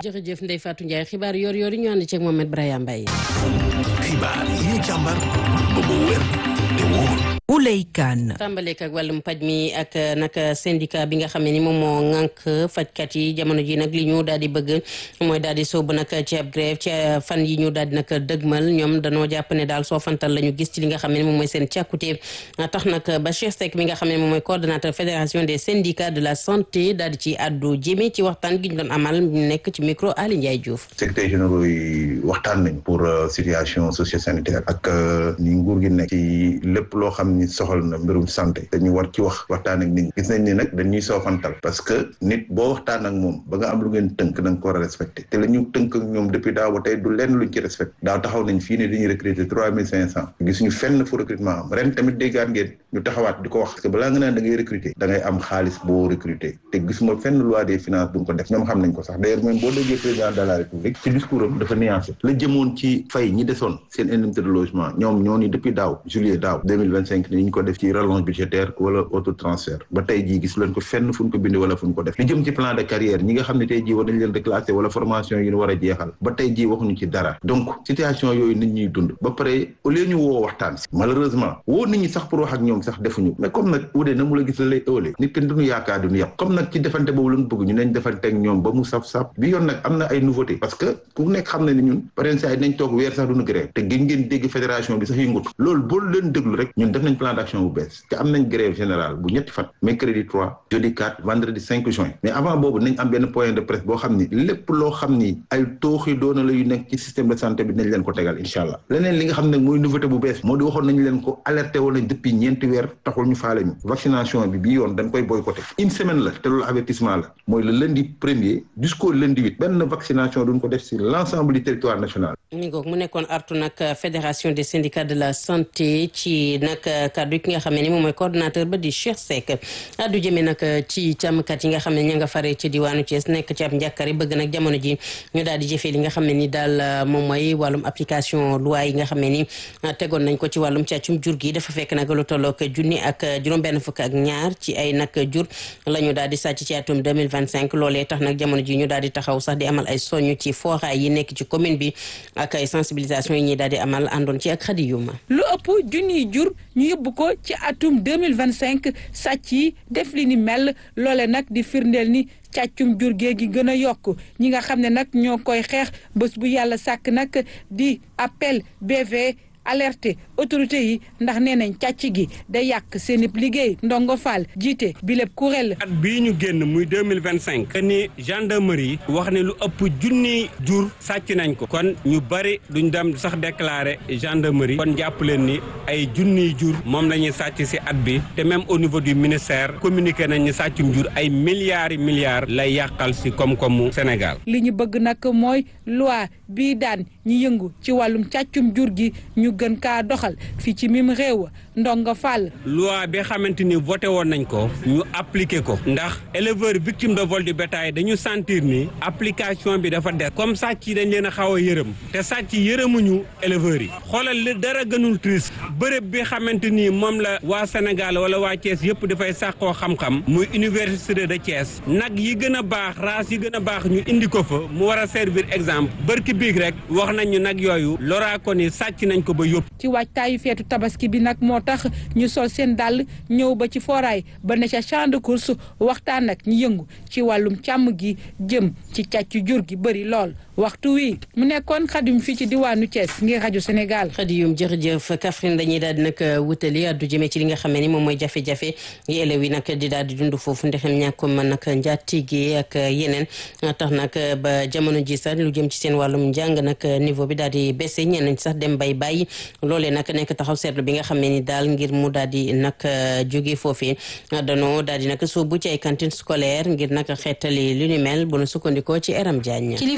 jërëjëf Ndeye Fatou Ndiaye xibaar yor yor yi ñu ànd ceeg Mohamed Brahima Mbaye. xibaar yi ñu càmbar ba mu wér te wóor. Ouley Kane. tàmbaleek ak wàllum paj mi ak nag syndicat bi nga xam ne ni moom moo ŋànk fajkat yi jamono ji nag li ñu daal di bëgg mooy daal di sóobu nag ci ab grève ci fan yi ñu daal di nag dëgmal ñoom danoo jàpp ne daal soo fantal la ñu gis ci li nga xam ne moom mooy seen càkkute tax nag Bachir Seck mi nga xam ne moom mooy coordonnateur fédération des syndicats de la santé daal di ci àddu jëme ci waxtaan gi ñu doon amal nekk ci micro Ali Ndiaye Diouf. secrétaire généraux yi waxtaan nañ pour situation socio-sanitaire ak ni nguur gi nekk ci lépp loo xam ni soxal na mbirum santé dañu war ci wax waxtaan ak nit ñi gis nañ ni nag dañuy soofantal parce que nit boo waxtaan ak moom ba nga am lu ngeen tënk da nga ko war a respecté te la ñu tënk ak ñoom depuis daaw ba tey du lenn luñ ci respecté daaw taxaw nañ fii ne dañuy recruter trois mille cinq cent gisuñu fenn fu recrutement am ren tamit déggaan ngeen ñu taxawaat di ko wax parce que balaa nga naan da ngay recruter da ngay am xaalis boo recruter te gisuma fenn loi des finances bu ko def ñoom xam nañ ko sax d'ailleurs même boo déggee président de la république ci discours am dafa nuancé la jëmoon ci fay ñi desoon seen indemnité de logement ñoom ñoo ni depuis daaw juillet daaw deux mille vingt cinq ni ñu ko def ci rallonge budgétaire wala auto transfert ba tey jii gis leen ko fenn fu ñu ko bindee wala fu ñu ko def li jëm ci plan de carrière ñi nga xam ne tey jii war nañ leen reclasser wala formation yi ñu war a jeexal ba tey jii waxuñu ci dara donc situation yooyu nit ñuy dund ba pare au lieu ñu woo waxtaan si malheureusement woo nit ñi sax pour wax ak ñoom sax defuñu mais comme nag wudee na mu la gis la lay ëwalee nit kenn duñu yaakaar duñu yàpp comme nag ci defante boobu la ñu bëgg ñu nañ defante ak ñoom ba mu saf-saf bi yoon nag am na ay nouveauté parce que ku nekk xam na ni ñun par exemple nañ toog weer sax duñu grève te gën ngeen dégg fédération bi sax yëngutu loolu boo leen déglu rek ñun def nañ plan d'action bu bees te am nañ grève générale bu ñetti fan mercredi 3 jeudi 4 vendredi 5 juin mais avant boobu nañ am benn point de presse boo xam ni lépp loo xam ni ay tooxi doona la yu nekk ci système de santé bi nañ leen ko tegal incha allah leneen li nga xam ne mooy nouveauté bu bees moo di waxoon nañ leen ko alerté woon nañ depuis ñeenti weer taxul ñu faale ñu vaccination bi bii yoon dañ koy boycotté une semaine la te loolu avertissement la mooy le lundi premier jusqu'au lundi huit benn vaccination duñ ko def sur l'ensemble du territoire national mi ngoog mu nekkoon artu nag fédération des syndicats de la santé ci nag kaddu ki nga xam ne ni moom mooy coordonnateur ba di Cheikh Seck addu jëmee nag ci càmmkat yi nga xam ne ña nga fare ci diwaanu Thiès nekk ci ab njàkkare bëgg nag jamono ji ñu daal di jëfee li nga xam ne ni daal moom mooy wàllum application loi yi nga xam ne ni tegoon nañ ko ci wàllum càccum jur gi dafa fekk nag lu tollook junni ak juróom-benn fukk ak ñaar ci ay nag jur la ñu daal di sàcc ci atum 2025 loolee tax nag jamono ji ñu daal di taxaw sax di amal ay soñu ci fooraay yi nekk ci commune bi ak ay sensibilisation yi ñuy daal di amal àndoon ci ak xadi yuma lu ëpp junniy jur ñu yóbbu ko ci atum 2025 sàcc yi def li ni mel loole nag di firndeel ni càccum jur gee gi gën a yokk ñi nga xam ne nag ñoo koy xeex bés bu yàlla sàkk nag di appel BV alerté autorité yi ndax nee nañ càcc gi day yàq seen liggéey ndongo Fall jiite bi lépp kuréel at bii ñu génn muy deux mille vingt cinq ni gendarmerie wax ne lu ëpp junni jur sàcc nañ ko kon ñu bari duñ dem sax déclarer gendarmerie kon jàpp leen ni ay junniy jur moom la ñuy sàcc ci at bi te même au niveau du ministère communiqué nañ ni sàccum jur ay milliards yi milliards lay yàqal ci koom-koomu Sénégal. li ñu bëgg nag mooy loi bii daan ñi yëngu ci wàllum càccum jur gi ñu gën kaa doxal fii ci mim réew ndongo Fall. loi bi xamante ni voté woon nañ ko ñu appliqué ko ndax éleveur victime de vol du bétail dañu sentir ni application bi dafa des comme sàcc yi dañ leen a xaw a yërëm te sàcc yërëmuñu éleveurs yi xoolal li dara gënul triste bërëb bi xamante ni moom la waa Sénégal wala waa Thiès yëpp dafay sàqoo xam-xam muy université de Thiès nag yi gën a baax race yi gën a baax ñu indi ko fa mu war a servir exemple bërki biig rek wax nañ ñu nag yooyu loraa ko ni sàcc nañ ko ba yóbbu ci waajtaayu feetu tabaski bi nag moo tax ñu sol seen dàll ñëw ba ci foraay ba ne ca champ de course waxtaan ak ñi yëngu ci wàllum càmm gi jëm ci càcc jur gi bëri lool waxtu wi mu nekkoon xadim fii ci diwaanu Thiès ngir rajo Sénégal. xadiyum jërëjëf Kaffrine dañuy daal di nag wutali addu jëmee ci li nga xam ne ni moom mooy jafe-jafe yi élèves yi nag di daal di dund foofu ndexem ñàkkum nag njaatige ak yeneen tax nag ba jamono ji sax lu jëm ci seen wàllum njàng nag niveau bi daal di baissé ñeneen sax dem bay bàyyi loolee nag nekk taxaw seetlu bi nga xam ne ni daal ngir mu daal di nag jóge foofee danoo daal di nag soobu ci ay cantine scolaire ngir nag xeetali lu ni mel bu nu sukkandikoo ci Eram Diagne. kilifa yi ngànk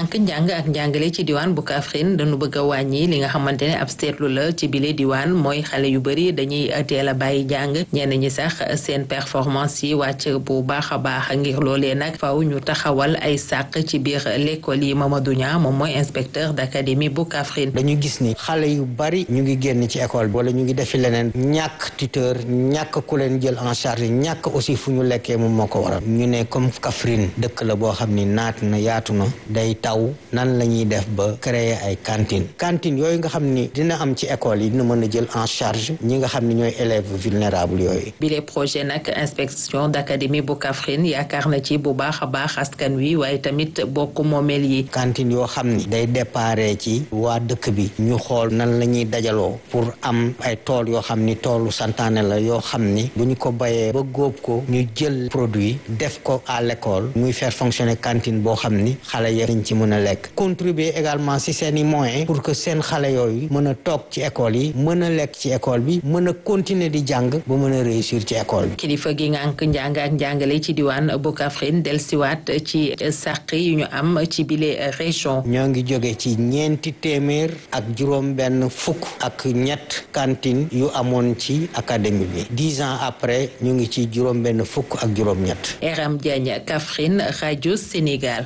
ngànk njàng ak njàngale ci diwaan bu Kaffrine dañu bëgg a wàññi li nga xamante ne ab seetlu la ci bile diwaan mooy xale yu bëri dañuy teel a bàyyi jàng ñenn ñi sax seen performance yi wàcc bu baax a baax ngir loolee nag faw ñu taxawal ay sàq ci biir l'école yi Mamadou Niang moom mooy inspecteur d'académie bu Kaffrine. dañu gis ni xale yu bari ñu ngi génn ci école bi wala ñu ngi defi leneen ñàkk tuteur ñàkk ku leen jël en charge ñàkk aussi fu ñu lekkee moom moo ko waral ñu ne comme Kaffrine dëkk la boo xam ni naat na yaatu na day taw nan la ñuy def ba créer ay cantine cantine yooyu nga xam ni dina am ci école yi dina mën a jël en charge ñi nga xam ni ñooy élèves vulnérables yooyu. bile projet nag inspection d'académie bu Kaffrine yaakaar na ci bu baax a baax askan wi waaye tamit bokk moomeel yi. cantine yoo xam ni day déparé ci waa dëkk bi ñu xool nan la ñuy dajaloo pour am ay tool yoo xam ni toolu santaane la yoo xam ni bu ñu ko bayee ba góob ko ñu jël produit def ko à l'école muy faire fonctionner cantine boo xam ni xale ya dañ ci mën a lekk contribuer également si seen i moyens pour que seen xale yooyu mën a toog ci école yi mën a lekk ci école bi mën a continuer di jàng ba mën a réussir ci école bi. kilifa gi ngànk njàng ak njàngale ci diwaan bu Kaffrine dellusiwaat ci sàq yu ñu am ci bile région. ñoo ngi jóge ci ñeenti téeméer ak juróom benn fukk ak ñett cantine yu amoon ci académie bi dix ans après ñu ngi ci juróom benn fukk ak juróom ñett. Eram Diagne Kaffrine rajo Sénégal.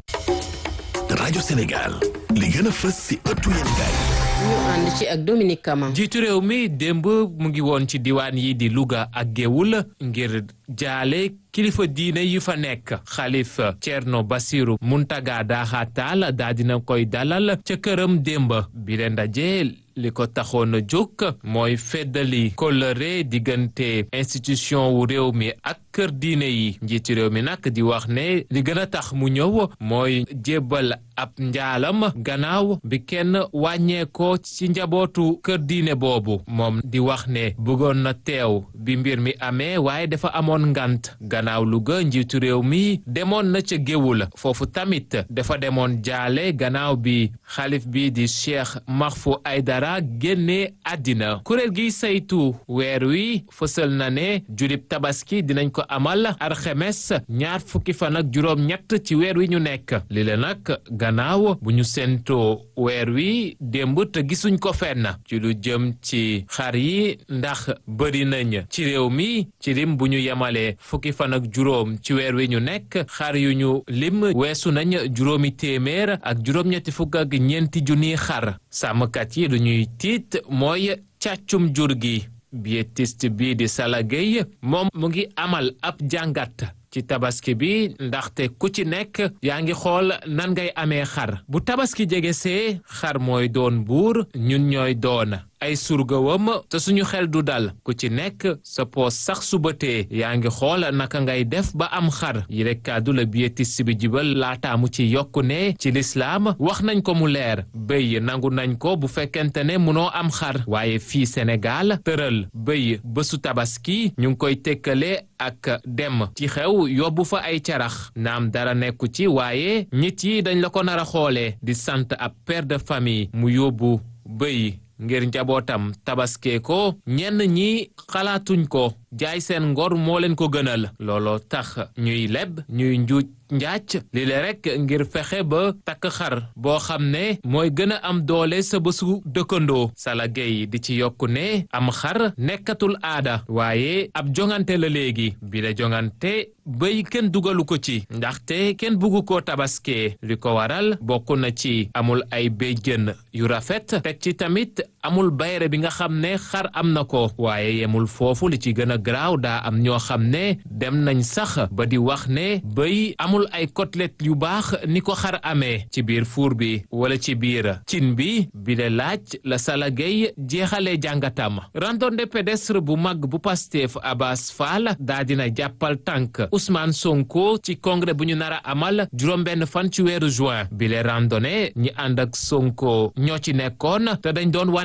rajo Sénégal li gën a fës ci ëttu yéenekaay ñu ànd ci ak Dominique Kama. jiitu réew mi démb mu ngi woon ci diwaan yi di Louga ak Géoul ngir jaale kilifa diine yi fa nekk xalif Thierno Bassirou Muntaga Daha Tall daa dina koy dalal ca këram démb bi leen ndaje li ko taxoon a jóg mooy feddali kóllëre diggante institution wu réew mi ak kër diine yi njiitu réew mi nag di wax ne li gën a tax mu ñëw mooy jébbal ab njaalam gannaaw bi kenn wàññeekoo ci njabootu kër diine boobu moom di wax ne bëggoon na teew bi mbir mi amee waaye dafa amoon ngant gannaaw Louga njiitu réew mi demoon na ca géwul foofu tamit dafa demoon jaale gannaaw bi xalif bi di Cheikh Mahfou Aydara génne àddina kuréel gi saytu weer wi fësal na ne julib tabaski dinañ ko amal arxemes ñaar fukki fan ak juróom ñett ci weer wi ñu nekk li la nag gannaaw bu ñu séentoo weer wi démb te gisuñ ko fenn ci lu jëm ci xar yi ndax bëri nañ ci réew mi ci lim bu ñu yemalee fukki fan ak juróom ci weer wi ñu nekk xar yu ñu lim weesu nañ juróomi téeméer ak juróom-ñetti fukk ak ñeenti junniy xar sàmmkat yi lu ñuy tiit mooy càccum jur gi biétiste bii di Sala Gueye moom mu ngi amal ab jàngat ci tabaski bi ndaxte ku ci nekk yaa ngi xool nan ngay amee xar bu tabaski jege see xar mooy doon buur ñun ñooy doon ay surgawam te suñu xel du dal ku ci nekk sa poos sax subatee yaa ngi xool naka ngay def ba am xar yi rek kàddu la biétiste bi jibal laataamu ci yokku ne ci lislaam wax nañ ko mu leer bëy nangu nañ ko bu fekkente ne munoo am xar waaye fii Sénégal tëral bëy bésu tabaski ñu ngi koy tekkale ak dem ci xew yóbbu fa ay carax naam dara nekku ci waaye nit yi dañ la ko nar a xoolee di sant ab père de famille mu yóbbu bëy ngir njabootam tabaskee ko ñenn ñi xalaatuñ ko jaay seen ngor moo leen ko gënal looloo tax ñuy leb ñuy njuuj njaac li le rek ngir fexe ba takk xar boo xam ne mooy gën a am doole sa bésu dëkkandoo Sala Gueye di ci yokku ne am xar nekkatul aada waaye ab jongante la léegi bi la jongante béy kenn dugalu ko ci ndaxte kenn buggu ko tabaskee li ko waral bokk na ci amul ay béjjën yu rafet teg ci tamit amul bayre bi nga xam ne xar am na ko waaye yemul foofu li ci gën a garaaw daa am ñoo xam ne dem nañ sax ba di wax ne béy amul ay côtelette yu baax ni ko xar amee ci biir fuur bi wala ci biir cin bi bi le laaj la Sala Gueye jeexalee jàngatam randonnée pédestre bu mag bu Pastef Abbas Fall daa dina jàppal tànk Ousmane Sonko ci congrès bu ñu nar a amal juróom-benn fan ci weeru juin bi le randonnée ñi ànd ak Sonko ñoo ci nekkoon te dañ doon wane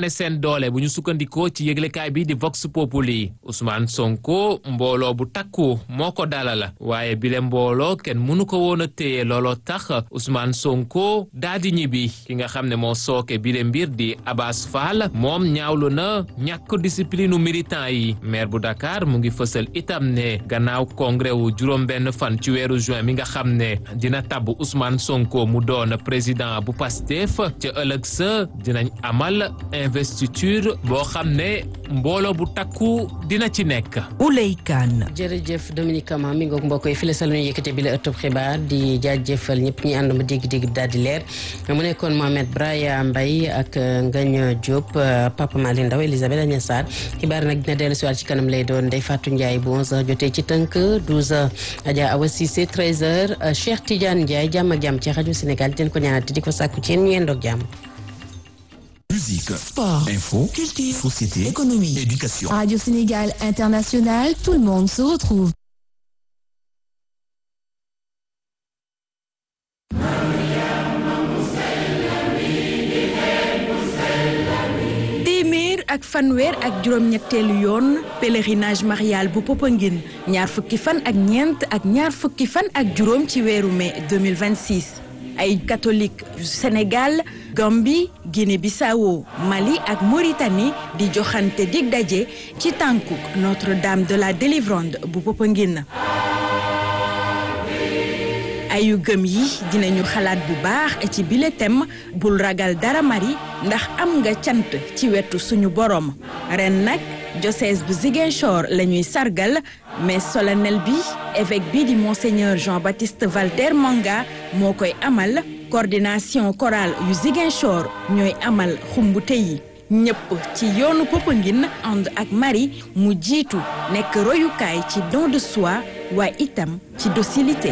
wane seen doole bu ñu sukkandikoo ci yëglekaay bi di Vox Populi Ousmane Sonko mbooloo bu takku moo ko dalal waaye bile mbooloo kenn mënu ko woon a téye looloo tax Ousmane Sonko daa di ñibbi ki nga xam ne moo sooke bile mbir di Abass Fall moom ñaawlu na ñàkk discipline u militant yi maire bu Dakar mu ngi fësal itam ne gannaaw congrès wu juróom-benn fan ci weeru juin mi nga xam ne dina tabb Ousmane Sonko mu doon président bu Pastef ca ëllëg sa dinañ amal investiture boo xam ne mbooloo bu takku dina ci nekk. Ouley Kane. jërëjëf Dominique Kama mi ngoog mbokk yi fi la sal ñu yëkkate bi la ëttub xibaar di jaajëfal ñëpp ñi ànd ma dégg-dégg daal di leer mu nekkoon Mohamed Braya Mbaye ak Ngagne Diop Papa Mali Ndaw Elisabeth Agnes Sarr xibaar nag dina dellu si waat ci kanam lay doon Ndeye Fatou Ndiaye bu 11h jotee ci tënk 12h Adja Awa Cissé 13h Cheikh Tidiane Ndiaye jàmm ak jàmm ci rajo Sénégal di leen ko ñaanal te di ko sàkku ci yéen ñu yendoog jàmm. Musique, Sport, info, culture, société, économie. éducation. Radio Sénégal International, tout le monde se retrouve. téeméer ak fanweer ak juróom-ñetteelu yoon pèlerinage marial bu Popenguine ñaar fukki fan ak ñeent ak ñaar fukki fan ak juróom ci weeru mai 2026 ay catholique yu Sénégal Gambie Guinée-Bissau Mali ak Mauritanie di joxante dig daje ci tànkuk Notre-Dame de la Délivrande bu Popenguine ayu gëm yi dinañu xalaat bu baax ci bile thème bul ragal dara mari ndax am nga cant ci wetu suñu borom ren nag diocèse bu Ziguinchor la ñuy sargal mais solennel bi évêque bi di monseigneur Jean-Baptiste Valder Manga moo koy amal coordination chorale yu Ziguinchor ñooy amal xumbute yi ñëpp ci yoonu Popenguine ànd ak Marie mu jiitu nekk royukaay ci don de soi waaye itam ci docilité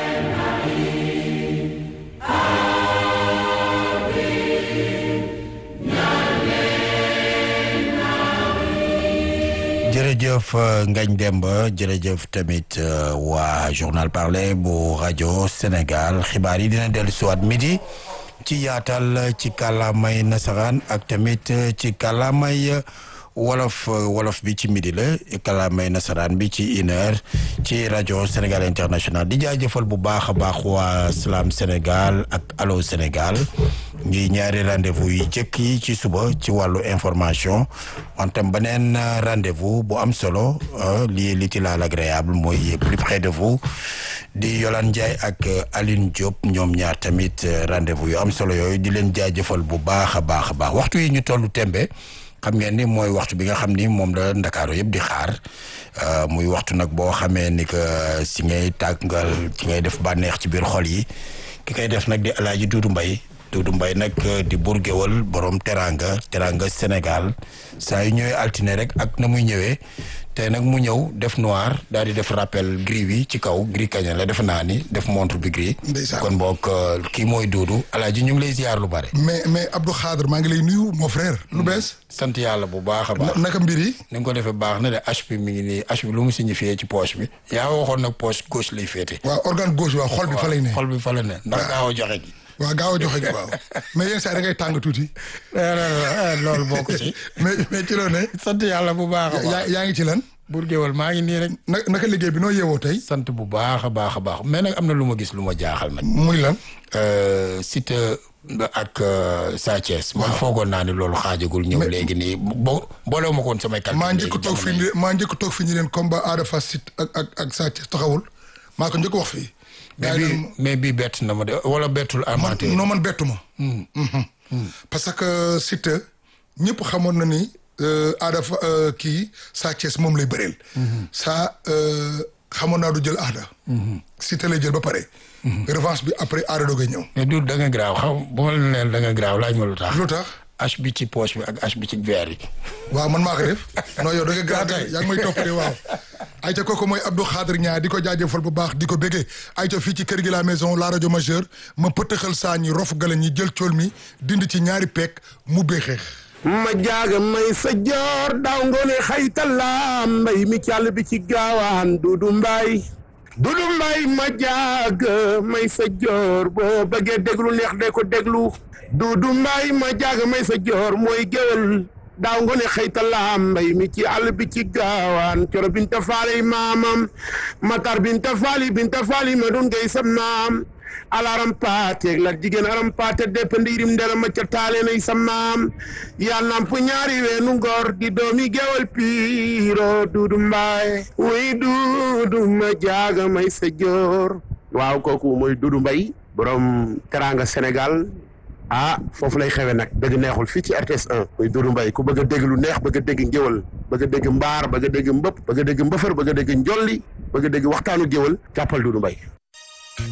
jërëjëf Ngagne Demba jërëjëf tamit waa journal parlé bu rajo Sénégal xibaar yi dina dellu siwaat midi ci yaatal ci kàllaamay nasaraan ak tamit ci kàllaamay wolof wolof bi ci midi la kàllaamay nasaraan bi ci une heure ci rajo Sénégal international di jaajëfal bu baax a baax waa Salam Sénégal ak Allo Sénégal ngi ñaari rendez-vous yi jëkk yi ci suba ci wàllu information wantam beneen rendez-vous bu am solo lii li ci laal agréable mooy plus près de vous di Yolande Ndiaye ak Aline Diop ñoom ñaar tamit rendez-vous yu am solo yooyu di leen jaajëfal bu baax a baax a baax waxtu yi ñu tollu tembe xam ngeen ni mooy waxtu bi nga xam ni moom la ndakaaru yëpp di xaar muy waxtu nag boo xamee ni que si ngay tàggal ci ngay def bànneex ci biir xol yi ki koy def nag di Alaaji Duudu Mbay Duudu Mbay nag di burgéwal borom teranga teranga Sénégal saa yu ñëwee altine rek ak na muy ñëwee te nag mu ñëw def noir daal di def rappel gris bi ci kaw gris kaña la def naa ni def montre bi gris kon boog kii mooy Duudu Alaaji ñu ngi lay ziar lu bare mais mais Abdou Khadre maa ngi lay nuyu mon frère lu bees sant yàlla bu baax a baax naka mbir yi ni nga ko defee baax na de H bi mi ngi nii H bi lu mu signifié ci poche bi yaa waxoon nag poche gauche lay féete waaw organe gauche waaw xol bi fa lay ne xol bi fa la ne ndax gaaw a joxe gi waaw gaaw a joxe gi waaw mais yenn saa da ngay tàng tuuti loolu bokk ci mais mais ci loo ne sant yàlla bu baax a baax yaa ngi ci lan buur géwal maa ngi nii rek na naka liggéey bi noo yeewoo tey sant bu baax a baax a baax mais nag am na lu ma gis lu ma jaaxal nag muy lan Siteu ak Sa Thiès man foogoon naa ni loolu xaajagul ñëw léegi nii bo boolewu ma ko woon samay calcul maa njëkk toog fi ni maa njëkk toog fi ñu leen combat Ada Fass Siteu ak ak ak Sa Thiès taxawul maa ko njëkk wax fii mais bii mais bii bett na ma de wala bettul amateur non man bettu ma parce que Siteu ñëpp xamoon na ni Ada fa kii Sa Thiès moom lay bëreel sa xamoon naa du jël Ada Siteu lay jël ba pare revanche bi après Ada doogay ñëw mais du da nga graaw xam bu ma la neen da nga graaw laaj ma lu tax lu tax H bi ci poche bi ak H bi ci verre yi waaw man maa ko def non yow da nga graaw yaa ngi may topp de waaw ayca kooku mooy Abdou Khadre Niang di ko jaajëfal bu baax di ko béggee ayca fii ci kër gi la maison la rajo majeure ma pëtëxal saa ñi rof gala ñi jël cool mi dind ci ñaari peek mu béexeex ma jaaga may sa joor daaw ngoone xaytala mbay mi càll bi ci gaawaan dudu mbaay Dudu Mbay ma jaag may sa joor boo bëggee déglu neex de ko déglu Dudu Mbay ma jaag may sa joor mooy géwél daaw nga ne xëyta laam mbay mi ci àll bi ci gaawaan coro binta faali maamam matar binta faali binta faali ma doon ngay sam naam alaram paateeg la jigéen aram paate depp ndiirim ndera ma ca taale nay sam naam yaa namp ñaari weenu ngor di doomi gewal piiro duudu mbaay wuy duudu ma jaaga may sa joor waaw kooku mooy duudu mbay borom teranga Sénégal ah foofu lay xewe nag dëgg neexul fii ci RTS 1 muy Doudou Mbaye ku bëgg a dégg lu neex bëgg a dégg ngéwal bëgg a dégg mbaar bëgg a dégg mbëpp bëgg a dégg mbëfër bëgg a dégg njolli bëgg a dégg waxtaanu géwal jàppal Doudou Mbaye